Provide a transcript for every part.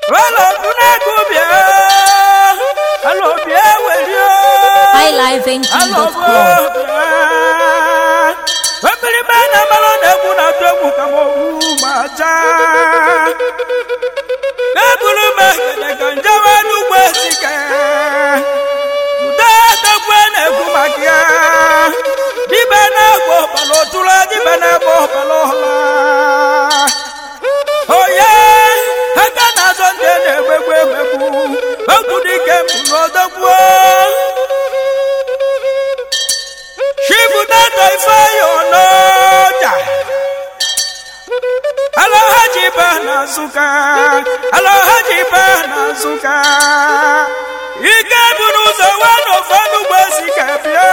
alọdúnẹ́gùbìẹ́ alọbìẹ́ wẹ̀líọ́ highlifeng.com. alọbìẹ́ obìnrin bẹ́ẹ̀ náà bá lọ́dọ̀ ẹ̀kú náà tó ẹ̀kú kà mọ́ òwú máa já. kẹ́bùrú mẹ́kẹ̀lẹ̀ kan jáwé dùgbò síkẹ́ dùdẹ́ dọ́gbẹ́ náà ẹ̀kú máa kíá. dibẹ̀ náà gbọ́ balọ̀ tura dibẹ̀ náà gbọ́ balọ̀ la. Oye, aka na-azọ ndị na-egbegbu emegbu, okwu dike mbụ n'odogwu. Chibudato Ifeanyi Onoja. Alhaji ba na Nsụka, Alhaji ba na Nsụka. Ike buru ụzọ wee n'ofe n'ugbo si ka bịa.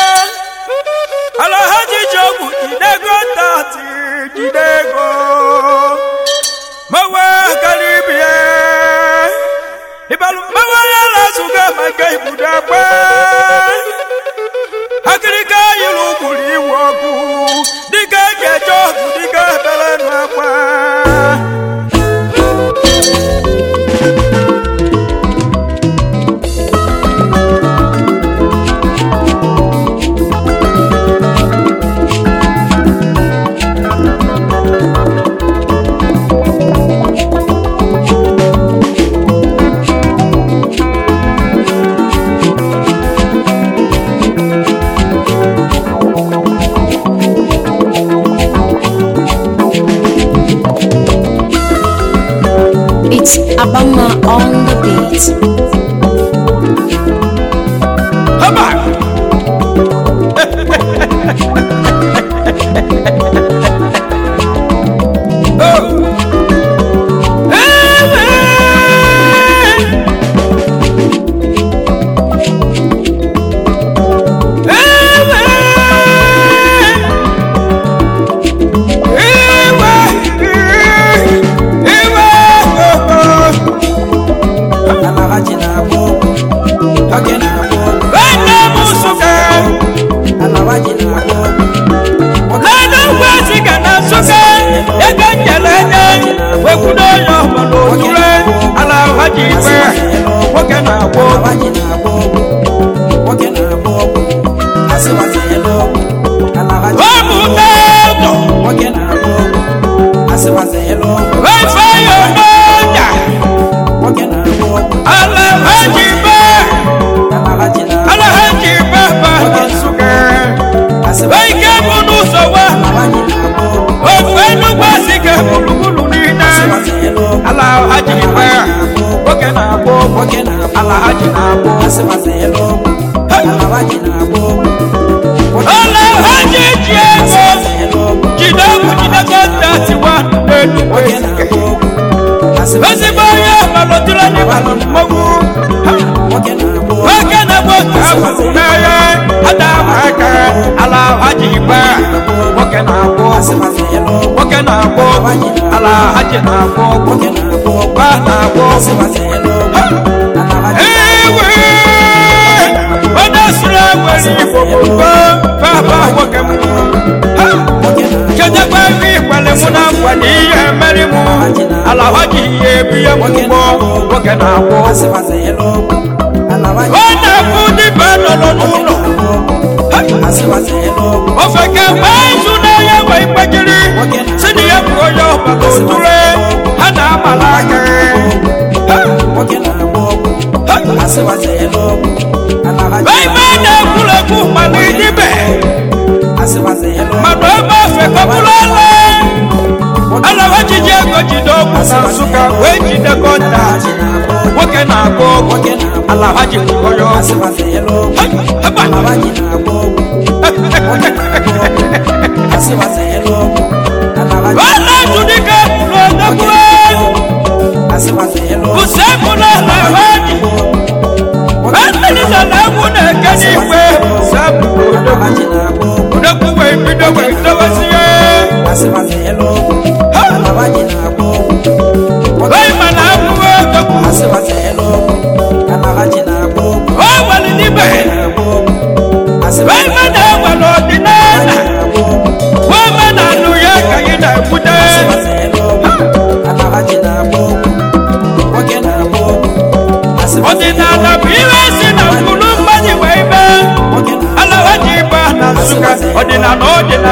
Alhaji ji ogwu jidego tati jidego. Mawa karibie. Ibalu mawa ya la Nsụka maka ibudo akpa. akịrịka yiri ụkwụrụ iwu ọkụ dịka eji eje ọgụ dịka ebere nụ akwa It's Abama on the beat. haba Oh. Alahaji na-agba ọgwụ, oge na-agba ọgwụ. Alahaji na-agba ọgwụ, nwoke na-agwọ alahaji na-agba ọgwụ, oge na-agba ọgwụ. Asịwazịela ọgwụ, alahaji ọmụ n'ụlọ oge na-agba ọgwụ. Asịwazịela ọgwụ, Ifeanyi Onoja oge na-agba ọgwụ. Alhaji Ba Alahaji na-agba Alhaji Baba na Nsụka asịwazịela Ike bụ n'ụzọ wa alahaji na-agba ọgwụ. ofe Enugu asịga gburugburu niile Asịwazịela ọgwụ, Alhaji Ba oge na-agwọ oge na-agba ọgwụ. Alhaji na-agwọ Asịwazịela ọgwụ, alahaji na-agba ọgwụ. Alhaji ji ego Asịwazịela ọgwụ, jide egwu jide kọntaktị wa n'Enugu oge esike na-agba ọgwụ. Asịwazịela ezigbo onye malụtụrụ ndị malụ mmọnwụ oge na-agba ọgwụ. nwoke na-agba otu afọ n'agha adama aka Alhaji Ba nwoke na-agwọ Asịwazịela ọgwụ, nwoke na-agwọ Alhaji na-agwọ oge na-agba ọgwụ. ba na-agwọ Asịwazịela ọgwụ, alahaji ewe onye sụrụ egwere igbo gbogbo baba nwoke m Ha! oge na-agba kedekwa ebe ikwere mụ na nkwa na ihe mere mụ Alhaji ihe ebiye m ụgbọ nwoke na-agwọ Asịwazịela ọgwụ, alahaji ọ na-ekwu dịba nọ n'ụlọ Ha! Asịwazịela ọgwụ, ofe kemgbe izu na-enye nwe mgbejiri si na ya bụ onye ọbara otule ha na-amala aka Ha! oge na-agba ọgwụ. Ha! Asịwazịela ọgwụ, alahaji ebe na-ekwurekwu mana idibe Asịwazịela ọgwụ, mmadụ ebe ofe kọbụrụ ele alawa jiji ego jide ọgwụ na nsụka wee jide kọnta alahaji na-agba ọgwụ. nwoke na-agba ọgwụ Oge na-agba alawa ji kwụọ ya ọgwụ Asịwazịela ọgwụ, Ha! Haba! alahaji na-agba ọgwụ. Oge na-agba ọgwụ. Asịwazịela ọgwụ, alahaji Wala judike n'odogwu Asịwazịela ọgwụ. usekwu na alawaji Antelisa na egwu na-eke n'ikwe sabụ odogwu Alahaji na-agba ọgwụ. odogwu wee bido wee dowezie Asịwazịela ọgwụ, alahaji na-agba ọgwụ. wee mana abụwe odogwu Asịwazịela ọgwụ, alahaji na-agba ọgwụ. o nwere n'ibe Na-agba ọgwụ. wee Asịwazịela mana enwere ọdịnala na-agba ọgwụ. wee mana anụ ya ka anyị na-ekwute Asịwazịela ọgwụ,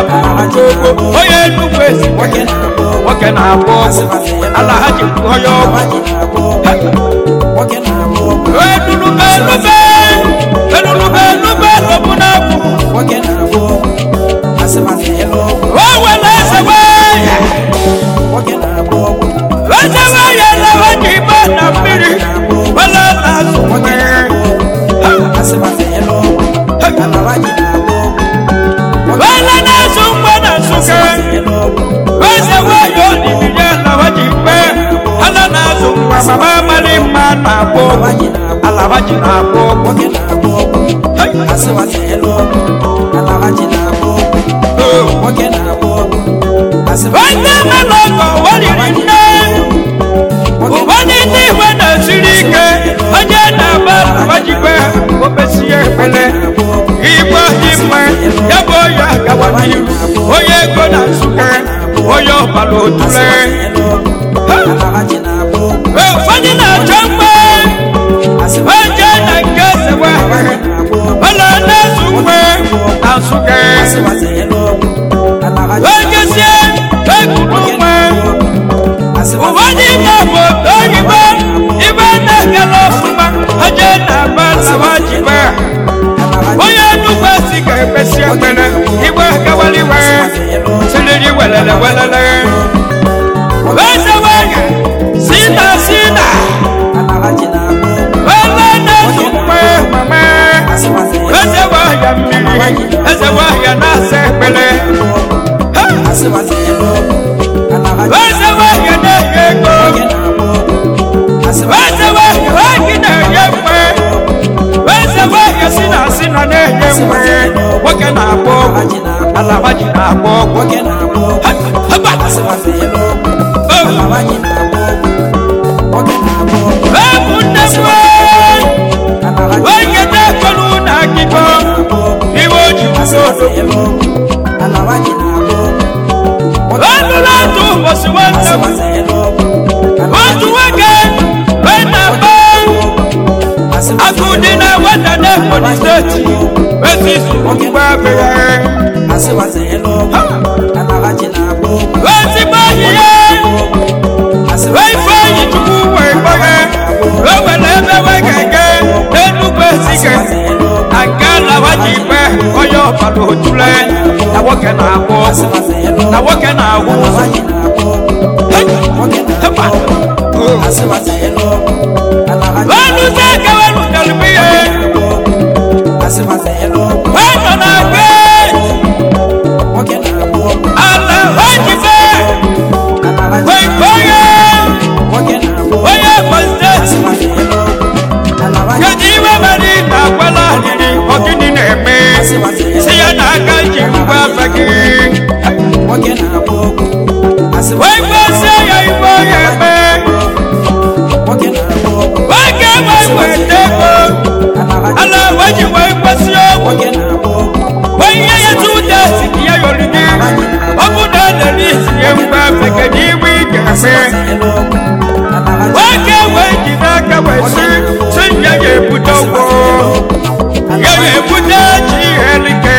ogogo onye nnukwu ezi nwoke na-agba ọgwụ nwoke na-agba ọgwụ ala ha ji bụ onye ọgwụ alawaji na-agba ọgwụ nwoke na-agba ọgwụ enulube enube enulube enube lọbụ na-abụ nwoke na-agba ọgwụ asịmasị elu ọgwụ o were eze wee nwoke na-agba ọgwụ eze wee ya na ha ji gba na mmiri wele na-azụ nwoke nwere na-agba ọgwụ asịmasị elu ọgwụ alawaji na-agba ọgwụ wele na-azụ mgbe na nsụka asịmasị elu ọgwụ eze wee ya olili ya na ha ji gbe ala na-azụ nwa mama mali mma na-agba ọgwụ alawaji na-agba ala ha ji na-agba ọgwụ nwoke na-agba ọgwụ asịmasị elu ọgwụ alawaji na-agba ọgwụ nwoke na-agba ọgwụ asịmasị onye mela ọgọ wariri nne ụfọdụ ndị igwe na-esiri ike onye na-agba agbajikwe obesie ekpele igwe dị mma ya bụ onye agawa n'ihu onye ego na nsụke onye ọbara otule alawaji na-agba ọgwụ ụfọdụ na-achọ mgbe oje na nke sewe ọla na-ezu mgbe na nsụke asịmasị elu ọgwụ alawaji ogezie egwuru nwe ụfọdụ ime bụ oyibo ibe na-ekele ọfụma oje na-agba lawa jibe onye nnukwu esi ga-ekpesi ekpere igwe gawaliwe siriri welele welele eze nwanyị si na si na alawaji na-agba ọgwụ wele na-ezu mgbe mame eze nwanyị mmiri eze nwanyị na-asa ekpere asịmasị elu ọgwụ alawaji eze nwanyị na-enye ego nwoke na-agba ọgwụ asịmasị eze nwanyị nwanyị na-enye mgbe eze nwanyị si na si na na-enye mgbe nwoke na-agba ọgwụ ala gbaji na-agba ọgwụ nwoke na-agba ọgwụ Haba! asịmasị elu ọgwụ alawaji na-agba ọgwụ nwoke na-agba ọgwụ ụmụnne m alawaji onye na-ekolu na akịkọ na-agba ọgwụ iwe oji asịmasị elu ọgwụ alawaji na-agba ọgwụ nwoke ọnụrụ otu ụbọchị nwanne m asịmasị elu ọgwụ otu nwoke wee na-agba agụ dị na nwata na ebonyi steeti ezi izu ugbo abịa asịmasị elu ọgwụ alawaji na-agba ọgwụ ezigbo ahịhịa wee ifeanyi chukwu wee gbaghe wee were ebe wee ga-ege n'enugwu ezike na nke alawa ji ikpe onye ọbara otule na nwoke na-agwụ asịmasị elu na ọgwụ nwoke na-agwụ alawaji na-agba ọgwụ nwoke na-agba ọgwụ asịmasị elu ọgwụ alawaji weluzie aka welutelụ ihe asịmasị elu ọgwụ wee nọ na gbe nwoke na-agba ọgwụ ala wee jife alawaji wee ikpe onye nwoke na-agba ọgwụ onye ebonyi steeti asịmasị elu ọgwụ alawaji kedu iwe mere ị na-agwala ahịrị ọgịnị na-eme si ya na aka ji ngwa afa gị nwoke na-agba ọgwụ asịmasị wee gbazie ya ibe onye eme nwoke na-agba ọgwụ nwoke wee weta ego alawaji ala wee ji wee gbasi ọgwụ nwoke na-agba ọgwụ wee ihe ya tu ụda si ka ya yọrọ gị ọ bụ na elere isi ya ngwa afa kedu iwe ị ga-eme asịmasị elu ọgwụ alawaji nwoke wee ji n'aka wee si si ya ga-ebute ụgwọ ya ga-ebute ji ihe like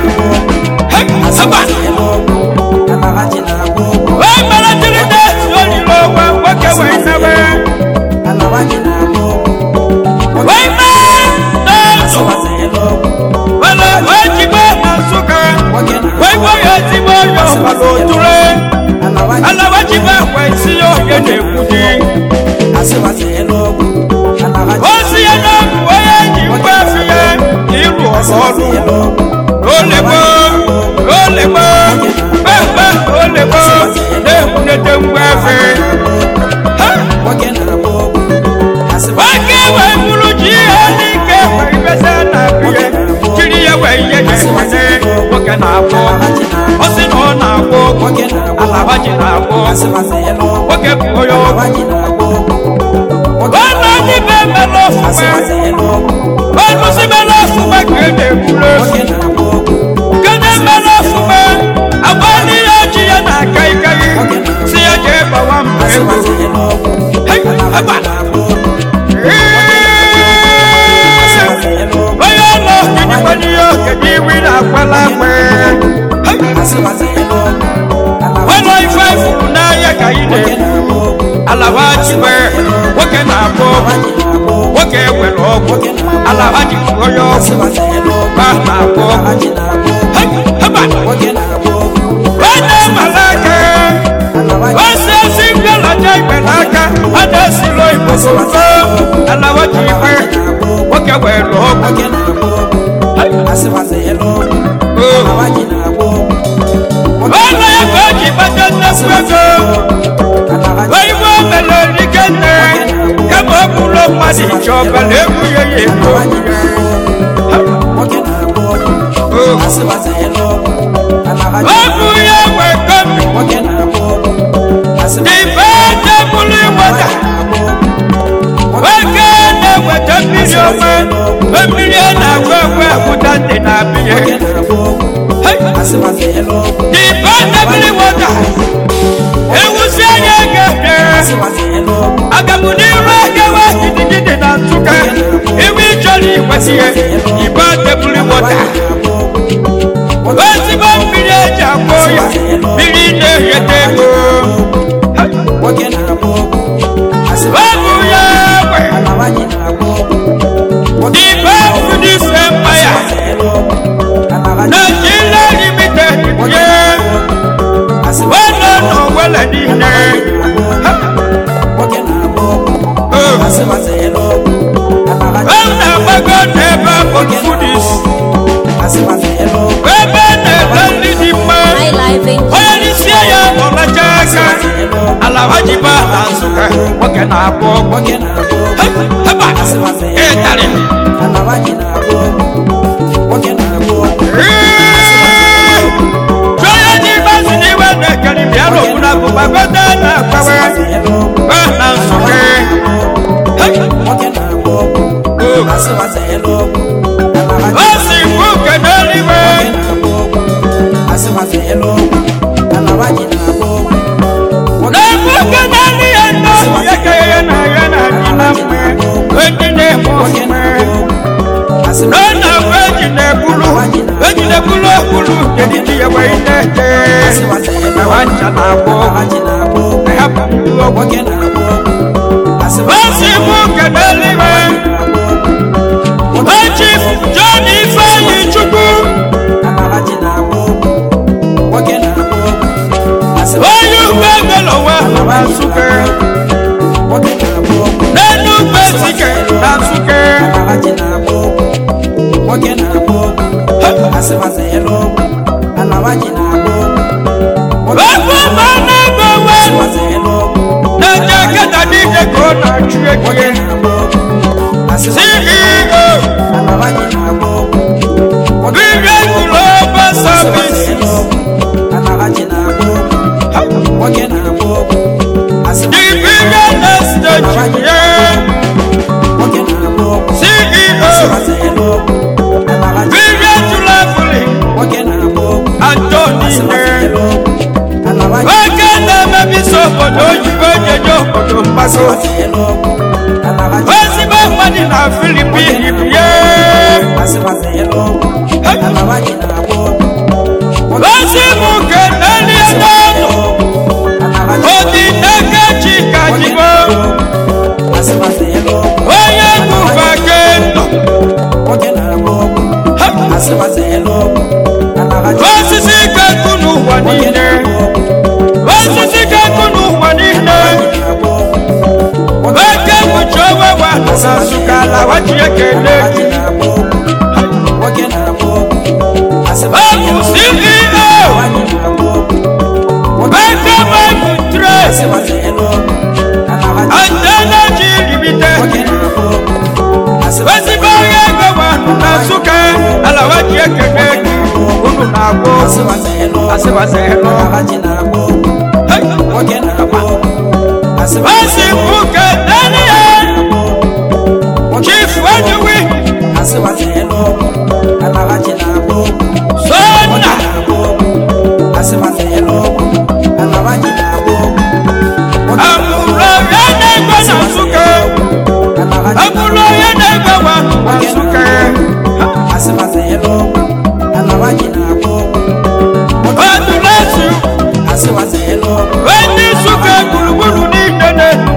haba alawaji na-agba ọgwụ wee mara jiri na-esi olile ọgwa nwoke wee nebe alawaji na-agba ọgwụ wee mee n'azụ asịmasị elu ọgwụ wele wee jigbe na nsụka nwoke na-agba wee gwa ya ezigbo onye ọbara otule alawaji ala wee jigbe wee si ya onye na-ekwu di asịmasị elu ọgwụ alawaji osi ya n'ọgwụ onye ji ngwa efi ya ịrụ ọrụ ọrụ elu ọgwụ olebo olebo kpekpe olebo na-ekwunete ngwa efe ha nwoke na-agba ọgwụ asịmasị nwoke wee bụrụ ji ihe n'ike wee ibesa na abịa jiri ya wee ihe na-ekwene nwoke na-agwọ ọ sị na ọ na-agwọ ọgwụ nwoke na-agba alaba ji na-agwọ ọgwụ asịmasị elu ọgwụ nwoke bụ onye ọgwụ alawaji na-agba ọgwụ ọnụ ndị be mele ofufe asịmasị elu ọgwụ ọnụ si mele ofufe ka e na-ekwuru efu nwoke na-agba ọgwụ kede mele ofufe agba n'ihe ji ya na-aka ikaghị si ya jee gbawa mba ego asịmasị elu ọgwụ Hey, alawaji haba. na-agba ọgwụ Ee, asịmasị elu ọgwụ onye ụlọ kedu n'ihe okenye iwu na-akwala akwe asịmasị alawajiwe nwoke na-agba ọgwụ nwoke ewere ọgwụ alawaji onye ọgwụ ba na-agba ọgwụ Hey, haba onye malaka osisi mbịalaja igbe n'aka a na-esiri oyibo soso alawaji iwe nwoke were ọgwụ ọnụ ya ka o ji kpata nnukwu ego oyibo mere rike nne kama ọ bụrụ mmadụ ije ọbara egwu ya ya ego ọ bụ ya nwe komi ibe tebụlụ nweta nwoke na-eweta mmiri ọma mmiri a na-agwa agwa agwụta ndị na-abịa ibe tebụlụ nweta ewusi anya ga-ede agamu n'iru agawa gidigidi na nsụka iwe ịchọrọ ikwesị ya ibe tebụlụ nweta ezigbo mmiri eji akwụ ya mmiri na-egheta ego ọ bụ ya nwe ibe fudise mmanya Nigeria limited ye wena n'owele niile ọ na-agbago n'ebe bụ fudis ebe na-ere nri dị mma My life in onye n'isi ya ọlacha aka alawajiba na nsụka nwoke na-abụ ọgwụ heba ịtarị onye n'ime si n'iwe na-ekeri bịara ogbuna bụ gbagote na-akpawe ba na nsụka o si bụ nke n'eluigwe na-ebu nke n'elu ya nnọọ ya ka ya na ya na dị na mgbe ndị na-eme omume na na mgbe eji na-ebulu eji na-ebulu okpulu kedu ndị ya wee na-eje na nwancha na-agba ọgwụ na ya bụ ndị ọgwụ o si bụ nke n'eluigwe o chief John Ifeanyi Chukwu onye ugbo emelowa na Nsụka n'elu ugbo Ezike na Nsụka ebe ma na-ego we na-eje keta n'ije ka ọ na-achụ ekie CEO Vivian Global Services the Vivian Estate yeah. CEO Vivian Traveling Anthony yeah. nwoke na-emebisi obodo oyibo ejeje obodo mgbago ezigbo mmadụ na filipin bie ozi m nke n'elie n'ọnụ odi n'aka chika jibo onye gụba kendo osisi kakụ n'ụwa niile osisi kakụ n'ụwa niile oke mụchi onwe wa na nsụka ala wachi ekele gị ọ bụ ceo eke mebụ tres and energy limited ezigbo onye ego wa na nsụka ala wachi ekele gị unu na-agwọ asịwasịrị Asi mbuke ndani ya Chief Wanyuwi Sona Amuro yene kwa nasuke Amuro yene kwa wanu nasuke Wadu lesu Wendi suke gulugulu ni nene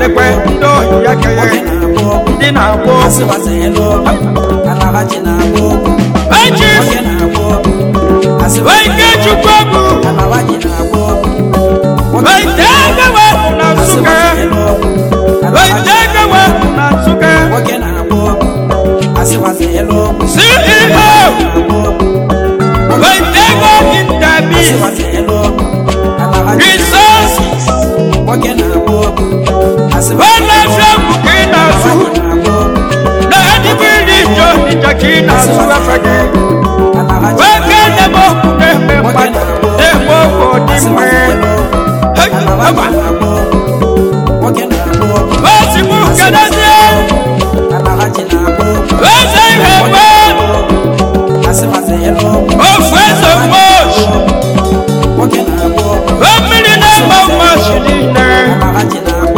na-ekenekwe ndị ohi ya nwoke kenye na-agba ọgwụ ndị na-agba ọgwụ asịwazịela ọgwụ alaghachi na-agba ọgwụ eji nwoke na-agba ọgwụ asịwazịela ike chukwu ọgwụ alaghachi na-agba ọgwụ wete egewe na nsụka asịwazịela ọgwụ wete egewe na nsụka nwoke na-agba ọgwụ asịwazịela ọgwụ ceo wete ego intabi asịwazịela ọgwụ alaghachi resources nwoke na-agba ọgwụ asịwazịela wọlọsọ ka ị na-asụ na-agba ọgwụ na adịbiri ijọ ịja ka ị na-asụ efe gị alaghachi nwoke na-eme okwu na-eme mmadụ na-eme okwu dị mma Hey, haba. Ozigbo kedozie eze ihe mgbe ofu eze mmochi mmiri na-eme mmochi niile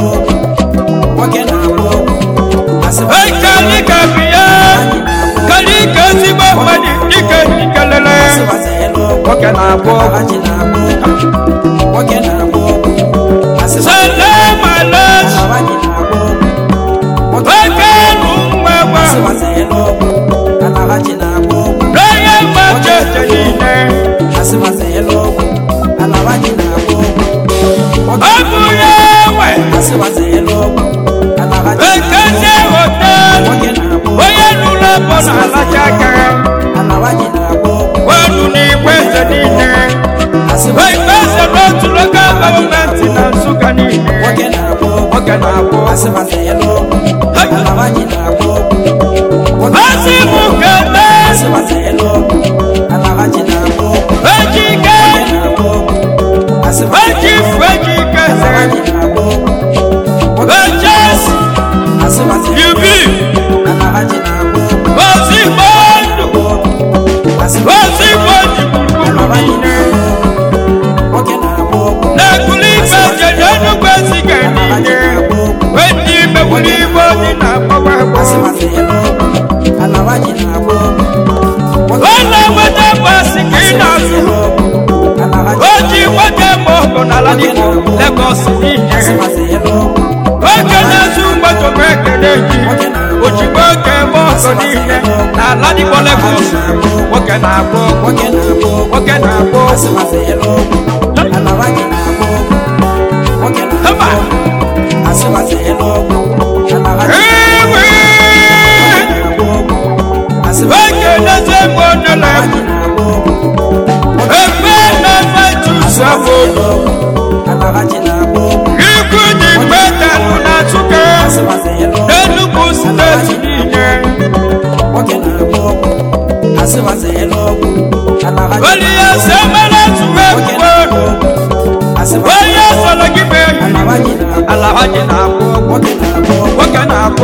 Hey, kalika biya kalika ezigbo mmadụ dike ikelele nwoke na-abụ salam alas nwoke nụ nwa gwa n'onye mmachi eche niile ọ bụ ya nwe ekezi hotel onye nụrụ bụ na alacha aka wenu n'igwe eze niile igwe eze n'otu lokal gọọmenti na nsụka niile nwoke na-abụ ozi bụ kele eji ike eji ifu eji ike eze ejesi yubi ozigbo ndụ ozigbo ji gburugburu niile na-ekuli ife jeje enugwu eziga niile wedi megburu igbo dị na agbawa agbawa ụlọ nweta basi ka ị na-azụ o ji nwoke ma ọgụ n'ala dịbụ legos niile oge na-ezu mgbatobe ekele ji ojigbo oge ma ọgụ niile n'ala dịbụ legos nwoke na-agbụ nwoke na-agbụ hama ewe oge na-ezu egbe onye na-egbu ebe na-efe jụsụ afọ ikwu ji mgbetalụ na nsụka n'enugwu steeti niile onye ya si emere tụwa ekwuwe onye sọrọ gị mee ala ha ji na-agbụ nwoke na-agbụ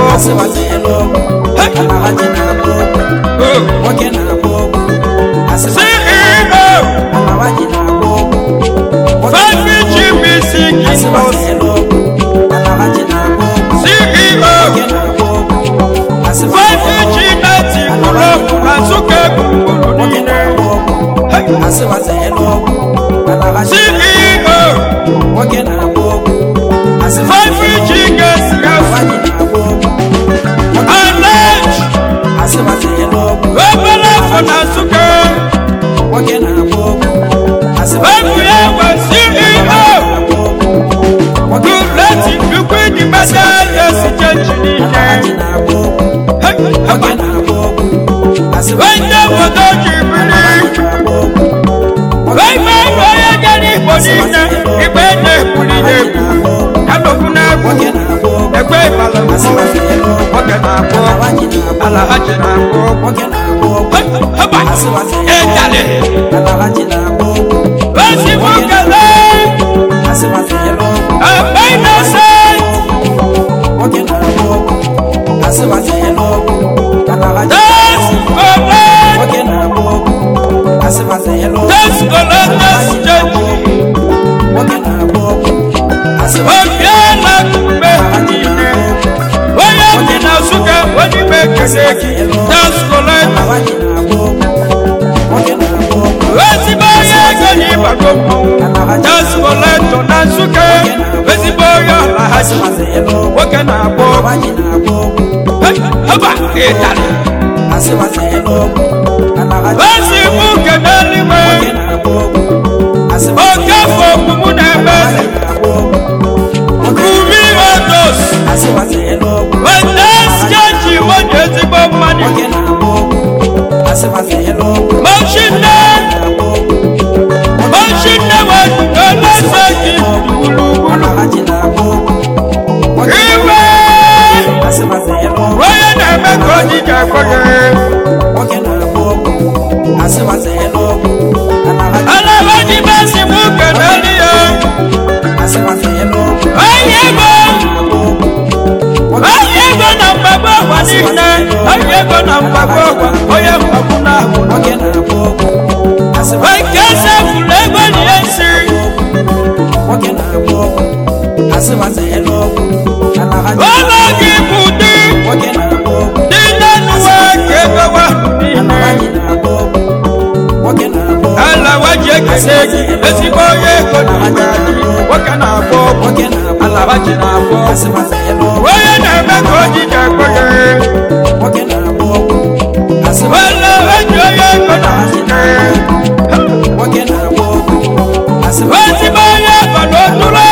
ceo fafi gbc kilos ceo fafi g neti klọb na nsụka gburugburu niile ceo fafi g gesi alej obere afọ na nsụka ebu ya nwe ceo duleti liquid metal exchange niile onye obodo ji biri ime ime onye gara igbo niile igbe na-ebuli na-ebu kalokwu na-egwu egbe ịbala nwoke na-abụ ala ha ji na-abụ haba ịdali ozigbo kele ebe innocent das kole das kole das jeji obiala kume niile onye dị na nsụka onye ime ekele gị das kole ezigbo onye ego n'ịgbago mmọnwụ das kole tọ na nsụka ezigbo onye ọla alahaji nwoke na-agba ọgwụ alawaji na-agba ọgwụ Hey, haba ịtarị asịwazi elu ọgwụ alawaji ezi mụ nke n'eluigwe nwoke na-agba ọgwụ asịwazi oke afọ omumu na-eme eze na-agba ọgwụ kuri otos asịwazi elu ọgwụ weta skeji onye ezigbo mmadụ nwoke na-agba ọgwụ asịwazi elu ọgwụ mochinne na-agba ọgwụ mochinne wetukelese gị gburugburu alawaji na-agba ọgwụ nwoke iwe asịwazi elu ọgwụ onye na-eme ka ojiji akpọghị nwoke na-agba ọgwụ asịwazi elu ọgwụ alawaji alabaji mesi mụ nke n'elu ya asịwazi elu ọgwụ onye ego na-agba ọgwụ onye ego na mgbagbo ọgwa niile onye ego na mgbagbo ọgwa onye mgbagbo na-ahụ nwoke na-agba ọgwụ asịwazi nke ese furu ego na ihe nsiri nwoke na-agba ọgwụ asịwazi elu ọgwụ alawaji ụlọ gị bụ dị nwoke na-agba ọgwụ dị n'enuwe ka ego wa niile alawaji na-agba ọgwụ nwoke na-agba ọgwụ alawaji ekele gị ezigbo onye ego na aga dị nwoke na-agba ọgwụ nwoke na-agba alawaji na-agba ọgwụ asịwazi elu ọgwụ onye na-eme ka ojiji akpọghị nwoke na-agba ọgwụ asịwazi alawaji onye ego na aga nwoke na-agba ọgwụ asịwazi ezigbo onye ego na otule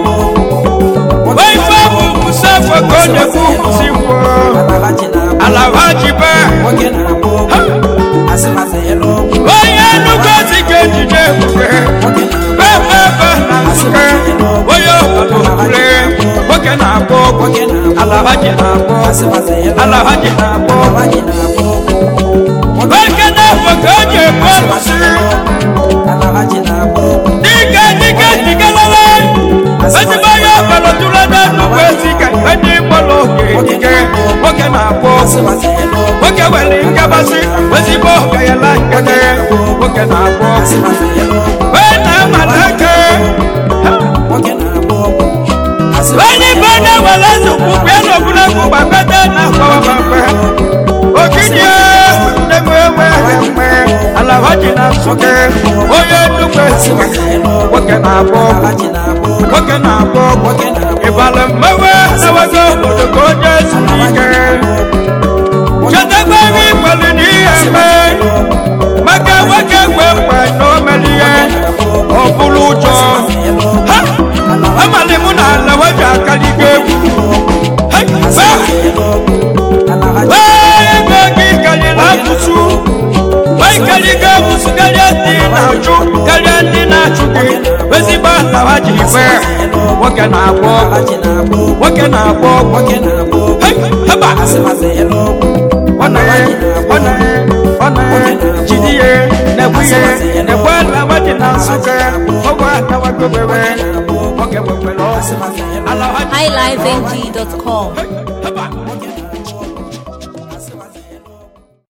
ife bụ kwụsị afọ ka ọ na-ekwu kwụsị ngwọ alawaji na-agba alawaji be nwoke na-agba ọgwụ asịwazi elu ọgwụ onye nnukwu ezi ga-ejide ebube nwoke na-agba bebebe na nsuke onye obodo kwule nwoke na-agba ọgwụ nwoke na-agba alawaji na-agba ọgwụ asịwazi elu ọgwụ alawaji na-agba ọgwụ alawaji na-agba ọgwụ nwoke na-afọ ka o ji ebu ọlụsị alawaji na-agba ọgwụ dike dike dikelele ezigbo onye ọbara tụrụ ebe nnukwu ezi ka ndị mkpọrọ oge dike nwoke na-agba ọgwụ asịwazi elu ọgwụ nwoke nwere nkabasị ezigbo ọgayala nkete nwoke na-agba ọgwụ asịwazi elu ọgwụ wee na-amata aka nwoke na-agba ọgwụ asịwazi onye ibe onye nwere nnukwu bịa n'ogologo gbakọta na akpọwapapa ogidi ndewe ewe mgbe alawaji na nsụke onye nnukwu esiwe elu ọgwụ nwoke na-agba ọgwụ alawaji na-agba ọgwụ nwoke na-agba ọgwụ nwoke na-agba ịbala mmewe na-ewego obodo ka onye zuru ike chetakwa ebe ikweli n'ihe mee maka nwoke gwe mgbe na o mere ihe ọ bụrụ ụjọ ha amalị mụ na alawaji akaligo egwu Hey, hey. ego gị karịrị asụsụ wee karịgo asụsụ karịa ndị na-achụ karịa ndị na-achụ gị ezigbo alawa ji ife nwoke na-agba ọgwụ nwoke na-agba ọgwụ Hey, haba ọ na ya ọ na ya ọ na ya jide ya na-egbu ya na-egbu alawa ji na nsụka ọgwụ atawagobere nwoke nwekwere ọgwụ alawa ji highlifeng.com